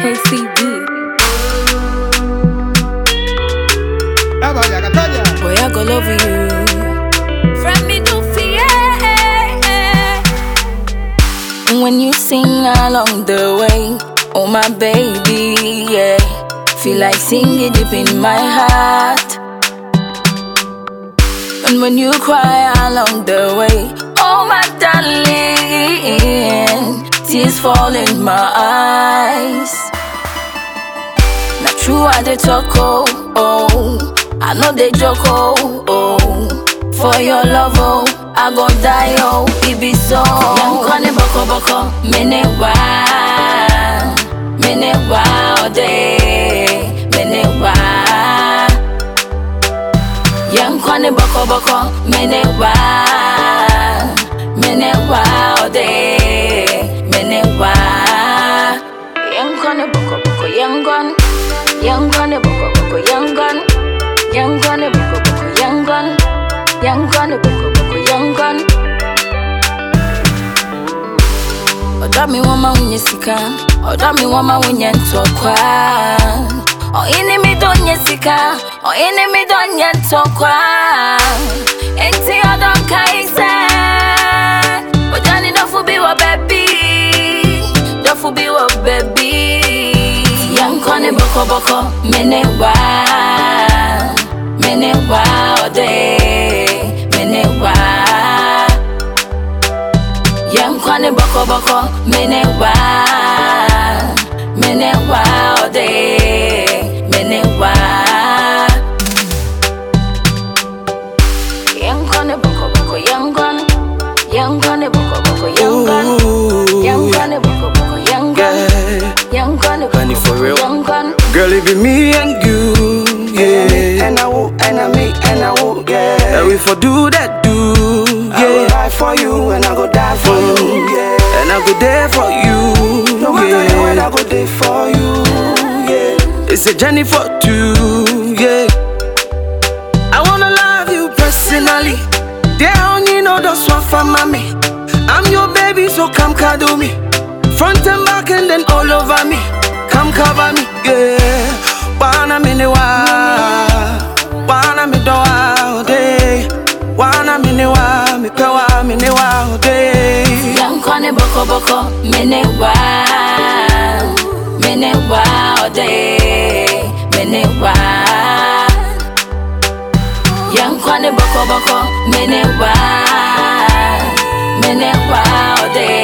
KCB. Vaya, Catoña. Boy, I go love you. From me to fear. When you sing along the way, oh my baby, yeah. Feel like singing deep in my heart. And when you cry along the way, oh my darling, tears fall in my eyes. Not true, I dey talk, oh, oh. I know they joke, oh, oh. For your love, oh, I go die, oh, it be so. Young Connie Boko Boko, mene wa, mene wa, oh, day, mene wa. Young Connie Boko Boko, mene wa, mene wa, oh, day, mene wa. Young Connie Boko Boko, young gun, young Connie Boko Boko, young gun. Young gun, a boko boko, young gun. Young gun, a boko boko, young gun. Oda mi wama unye sika, oda mi wama unye ntokwa. O ini mi donye sika, o ini mi donye ntokwa. Enti odon kaise, ojani dofu bi wa baby, dofu bi wa baby. Young kone boko boko, mene wa mene wa ode mene wa Young kwane boko boko mene wa mene wa ode mene wa Young kwane boko boko young gun Young kwane boko boko young gun Young kwane boko boko young gun Yeah. Young kwane Honey, boko for boko real. young gun Girl, it be me and you, yeah. And I will, and I me, and I will, yeah. And we for do that, do, I will yeah. die for you, and I go die for you, yeah. And I go there for you, No matter the way I yeah. go there for you, yeah. It's a journey for two, yeah. I wanna love you personally. They only know those one for mommy. I'm your baby, so come cuddle me. Front and back and then all over me. Come cover me, yeah. Wanna me ne wa, wanna me do wa day. Wanna me ne wa, me pe wa me ne wa day. Young kwane boko boko mene wa mene wa ode mene wa Young kwane boko boko mene wa mene wa ode